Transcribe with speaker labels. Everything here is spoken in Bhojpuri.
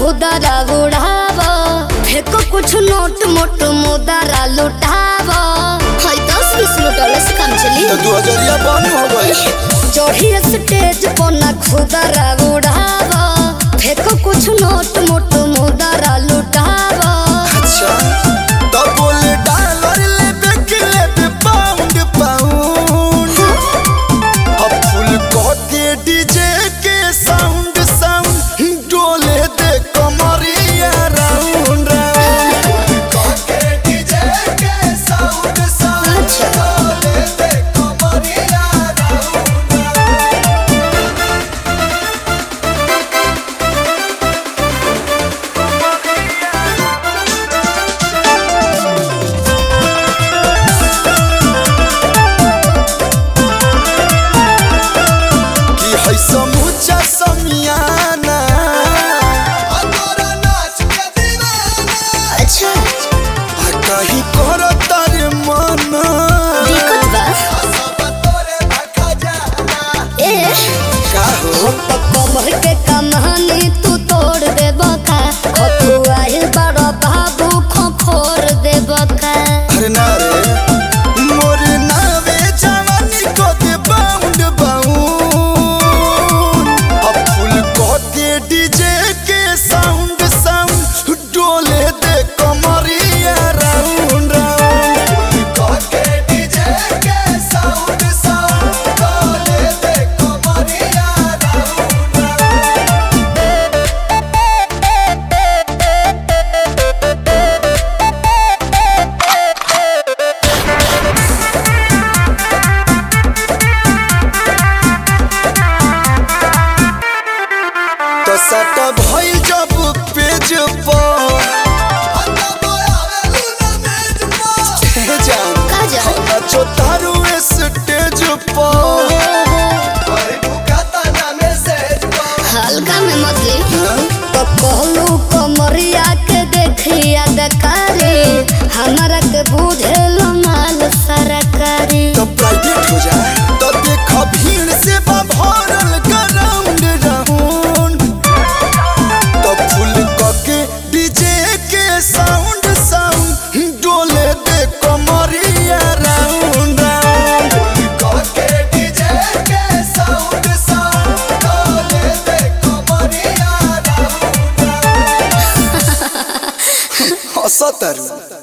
Speaker 1: खुदरा उड़ाव फेको कुछ नोट मोट मुदरा लुटाव हाय दस बीस लुटौले से काम चली
Speaker 2: तो दू हजरिया बंद हो गई
Speaker 1: चढ़ी स्टेज पर ना खुदरा उड़ाव फेको कुछ नोट मोट मुदरा लुटाव
Speaker 2: अच्छा तो बोले डॉलर ले के ले पाउंड पाउंड अब फुल कह के डीजे के साउंड साउंड डोले दे कमरिया राउंड राउंड कह के डीजे के साउंड साउंड
Speaker 1: अच्छा।
Speaker 2: डोले दे कमरिया राउंड राउंड कि है समूचा समियाना अतोरा नाच के दीवाना
Speaker 1: अच्छा
Speaker 2: आ कहीं कर तारे मना
Speaker 1: दिक्कत बा
Speaker 2: सब तोरे भखा जाना
Speaker 1: ए
Speaker 2: का हो
Speaker 1: हम तो कमर के कमानी तू तोड़ दे बका खतुआई बड़ा बाबू खोखोर दे बका
Speaker 2: अरे ना रे मोर नावे जवानी को दे बाउंड बाउंड अब फुल को दे डीजे के साउंड साउंड डोले दे कमरिया राउंड राउंड फुल को दे डीजे के साउंड साउंड डोले दे कमरिया राउंड राउंड तो सट भइल जब पेज पर हे जान
Speaker 1: का जान?
Speaker 2: नाचो तारू स्टेज पर
Speaker 1: हल्का में मछली तो कहलू कमरिया के देखिया दकारी हमारा के बुझेल माल सरकारी
Speaker 2: तो प्राइवेट हो जाए तो देख भीड़ से बा भरल ग्राउंड राउंड तो फुल के डीजे के साउंड साउंड डोले दे कमरिया राउंड राउंड के डीजे के साउंड साउंड डोले दे कमरिया राउंड राउंड हंसत